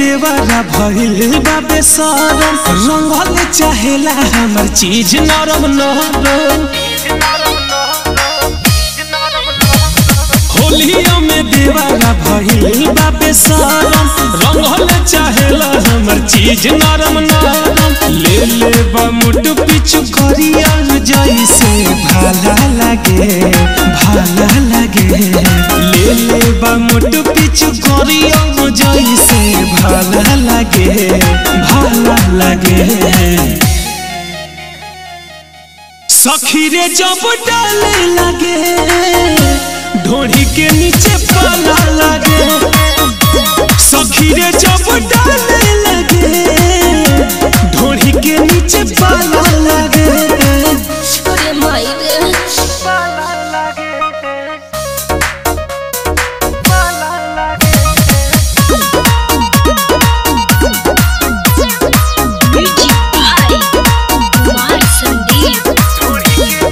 देवरा भइल बाबे सरम रंगल चाहेला हमर चीज नरम नरम होलिया में देवरा भइल बाबे सरम रंगल चाहेला हमर चीज नरम नरम ले ले बा मुट पिछु करिया जैसे भाला लागे भाला लागे ले ले बा मुट पिछु करिया जैसे भाला लागे भाला लागे सखी रे जब डाले लगे ढोड़ी के नीचे पाला लगे सखी रे जब डाले लगे ढोड़ी के नीचे पाला लगे अरे माई रे म्यूजिक बाय कुमार संदीप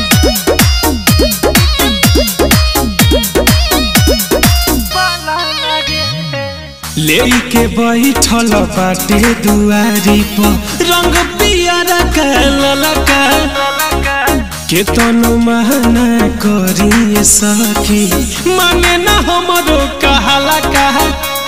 लेके बैठल बाटे दुआरी पर रंग पियरा का ललका के तनु महना करिए सखी माने ना हमरो कहाला कहा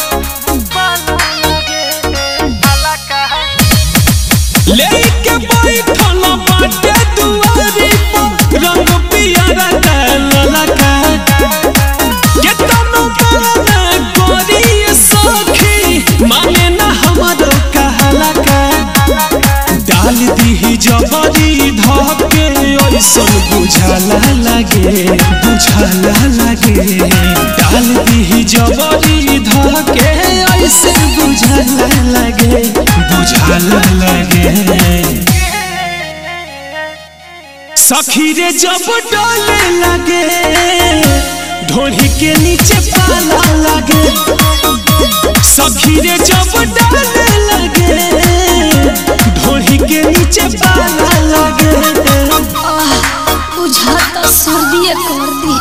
लेके बैठल बाटे दुआरी पर रंग पियरा का ललका के तनु महना करिए सखी माने ना हमरो कहाला का डाल दीही जबरी धके ऐसन बुझाला लागे बुझाला लागे डाल दीही जबरी धके ऐसन बुझाला लागे बुझाला लागे सखी रे जब डाले लगे ढोली के नीचे पाला लगे सखी रे जब डाले लगे ढोली के नीचे पाला लगे आह बुझाता सर्दी कर दी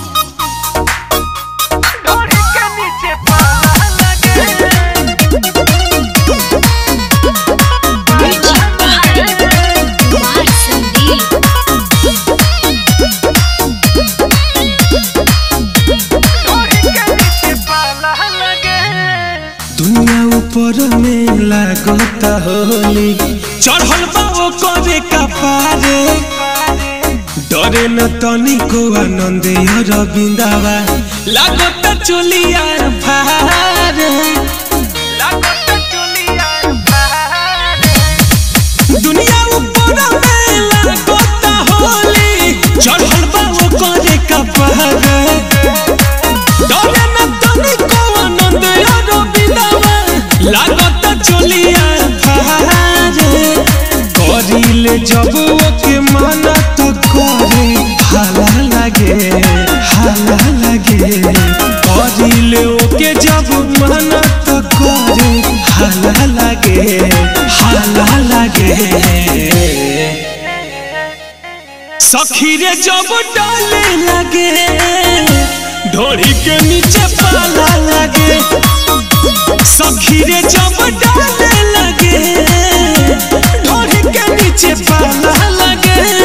म्यूजिक बाय कुमार संदीप दुनिया ऊपर में लागता होली चढ़ल बा करे कपारे डरे न तनिको आनंद रविंदावा लागता चुलिया भारे दुनिया ऊपर में लागता होली चढ़ल बा करे कपारे डरे न तनिको आनंद रविंदावा लागता चुलिया भारे करिले जब ओके माना तो करे हाला लागे हाला लागे करिले ओके जब माना तो करे हाला लागे हाला लागे सखी रे जब डाले लगे ढोड़ी के नीचे पाला लगे सखी रे जब डाले लगे ढोड़ी के नीचे पाला लगे